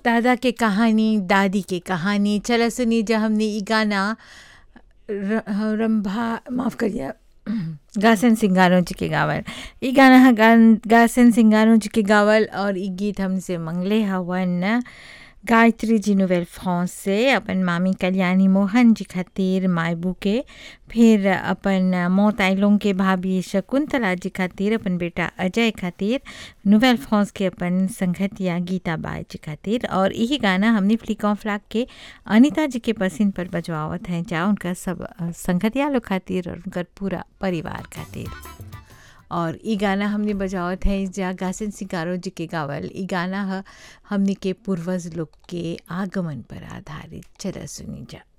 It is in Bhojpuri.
दादा के कहानी दादी के कहानी चला सुनी जा हमने ई गाना र- रंभा माफ़ करिए गासन सिंगारों जी के गावल ई गाना ह गान गासन सिंगारों जी के गावल और ई गीत हमसे मंगले हवन गायत्री जी नोवेल फ्रांस से अपन मामी कल्याणी मोहन जी खातिर मायबू के फिर अपन मौत आइलों के भाभी शकुंतला जी खातिर अपन बेटा अजय खातिर नोवेल फ्रांस के अपन संगतिया गीता बाई जी खातिर और यही गाना हमने फ्लिकॉन फ्लाक के अनिता जी के पसंद पर बजवावत हैं जा उनका सब अ, संगतिया लोग खातिर और उनकर पूरा परिवार खातिर और ई गाना हमने बजावत है जा गासन सिंगारो जी के गावल ई गाना ह हमने के पूर्वज लोग के आगमन पर आधारित चला सुनी जा